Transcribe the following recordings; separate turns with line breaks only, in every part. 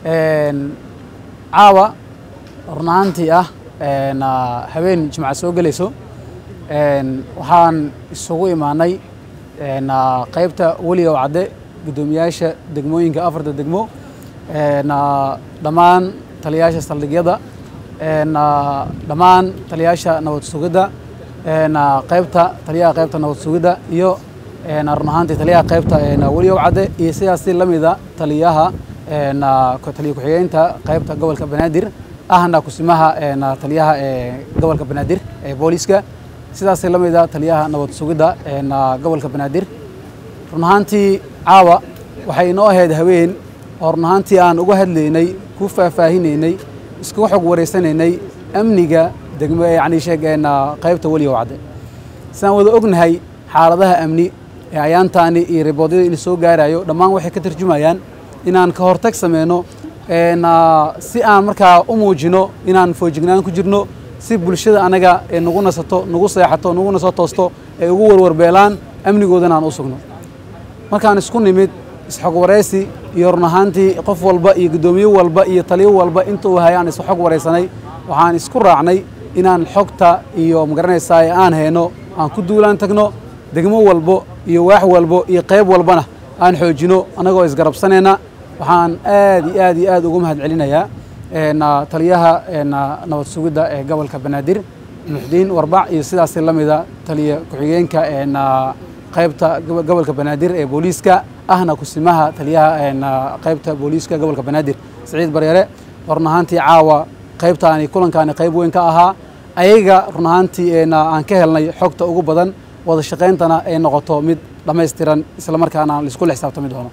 caawa run ahaantii ah habeen jimca soo gelayso waxaan isugu imaanay qaybta weligow cadde guddoomiyaasha degmooyinka afarta degmo dhammaan taliyaasha saldhigyada dhammaan taliyaasha nabad sugidda qaybta taliyaha qaybta nabad sugidda iyo run ahaantii taliyaha qaybta weligow cadde iyo sidaasi la mida taliyaha taliya ku-xigeynta qaybta gobolka banaadir ahna kusimaha taliyaha gobolka banaadir ee booliiska sidaasi la mida taliyaha nabad sugidda gobolka banaadir run ahaantii caawa waxay inoo ahayd haween oo run ahaantii aan uga hadlaynay ku faahfaahinaynay iskuga xog wareysanaynay amniga degmo yani sheegeen qaybta weligow cadde sidaan wada ognahay xaaladaha amni ee ayaantaani iyo riboodyada in soo gaarayo dhammaan waxay ka tarjumayaan inaan ka hortag sameyno si aan markaa u muujino inaan foojignaan ku jirno si bulshada anaga ee nagu nasato nagu seexato naguna soo toosto ay ugu warwarbeelaan amnigoodana aan u sugno markaan isku nimid isxog waraysi iyo run ahaantii qof walba iyo guddoomiye walba iyo taliyo walba intuu hayaan isu xog waraysanay waxaan isku raacnay inaan xogta iyo magaranaysaa aan hayno aan ku duulaan tagno degmo walbo iyo waax walbo iyo qayb walbana aan xoojino annagoo isgarabsanayna waxaan aad iyo aad iyo aad ugu mahad celinayaa taliyaha nabad sugidda ee gobolka banaadir muxdiin warbac iyo sidaasi la mida taliya ku-xigeenka qaybta gobolka banaadir ee booliiska ahna kusimaha taliyaha qaybta booliiska gobolka banaadir siciid bareere run ahaantii caawa qaybtaani kulankaani qayb weyn ka ahaa ayaga run ahaantii aan ka helnay xogta ugu badan wada shaqayntana ay noqoto mid dhammaystiran isla markaana laisku la xisaabtami doono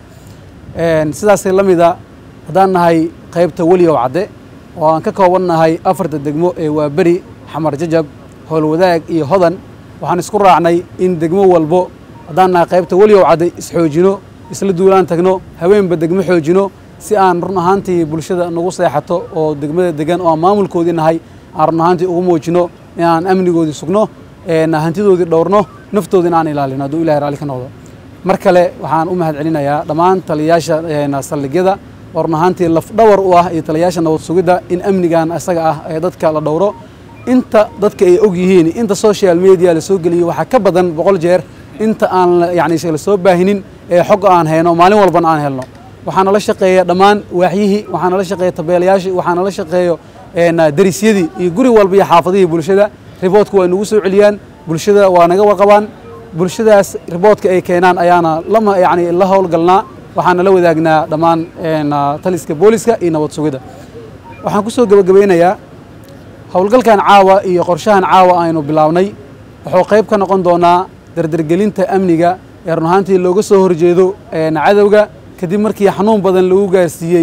sidaas la mida haddaan nahay qaybta weligow cadde oo aan ka kooban nahay afarta degmo ee waaberi xamar jajab howlwadaag iyo hodan waxaan isku raacnay in degmo walbo haddaan nahay qaybta weligow cadde isxoojino isla duulaan tagno haweenba degmo xoojino si aan run ahaantii bulshada nagu seexato oo degmada degan oo aan maamulkoodii nahay aan run ahaantii ugu muujino inaan amnigoodii sugno hantidoodii dhowrno naftoodina aan ilaalino hadduu ilahay raalli ka noqdo mar kale waxaan u mahad celinayaa dhammaan taliyayaasha saldhigyada oo run ahaantii lafdhawar u ah iyo taliyayaasha nabad sugidda in amnigan isaga ah ee dadka la dhowro inta dadka ay og yihiin inta social media la soo geliyey waxaa ka badan boqol jeer inta aan yani la soo baahinin ee xog aan hayno maalin walbana aan helno waxaana la shaqeeya dhammaan waaxyihii waxaana la shaqeeya tabeelayaashii waxaana la shaqeeyo darisyadii iyo guri walba iyo xaafadihii bulshada riboodka waa nagu soo celiyaan bulshada waa naga warqabaan bulshadaas riboodka ay keenaan ayaana lama yani la howlgalnaa waxaana la wadaagnaa dhammaan taliska booliska iyo nabad sugidda waxaan ku soo gebagabaynayaa howlgalkan caawa iyo qorshahan caawa aynu bilaabnay wuxuu qayb ka noqon doonaa dardargelinta amniga ee run ahaantii looga soo horjeedo cadowga kadib markii xanuun badan lagu gaarsiiyey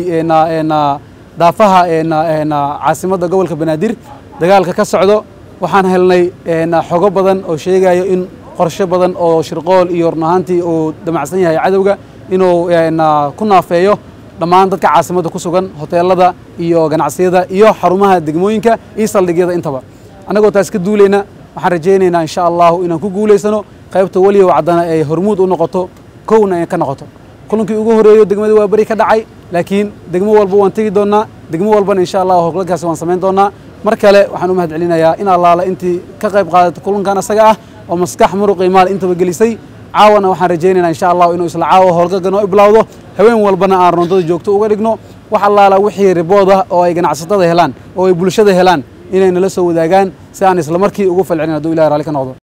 daafaha caasimadda gobolka banaadir dagaalka ka socdo waxaan helnay xogo badan oo sheegayo in qorshe badan oo shirqool iyo run ahaantii uu damacsan yahay cadowga inuu ku naafeeyo dhammaan dadka caasimadda ku sugan hoteelada iyo ganacsiyada iyo xarumaha degmooyinka iyo saldhigyada intaba annagoo taas ka duulayna waxaan rajaynaynaa insha allahu inaan ku guulaysano qaybta weligow caddana ay hormuud u noqoto kowna ay ka noqoto kulankii ugu horeeyo degmada waa beri ka dhacay laakiin degmo walba waan tegi doonnaa degmo walbana insha allah howlgalkaasi waan samayn doonnaa mar kale waxaan u mahad celinayaa in allaala intii ka qayb qaadata kulankan asaga ah oo maskax muruq iyo maal intaba gelisay caawana waxaan rajaynaynaa insha allahu inuu isla caawa howlgalka noo iblawdo haween walbana aan rondada joogto uga dhigno wax allaala wixii ribood ah oo ay ganacsatada helaan oo ay bulshada helaan inay nala soo wadaagaan si aan isla markii ugu falcelin hadduu ilahi raalli ka noqdo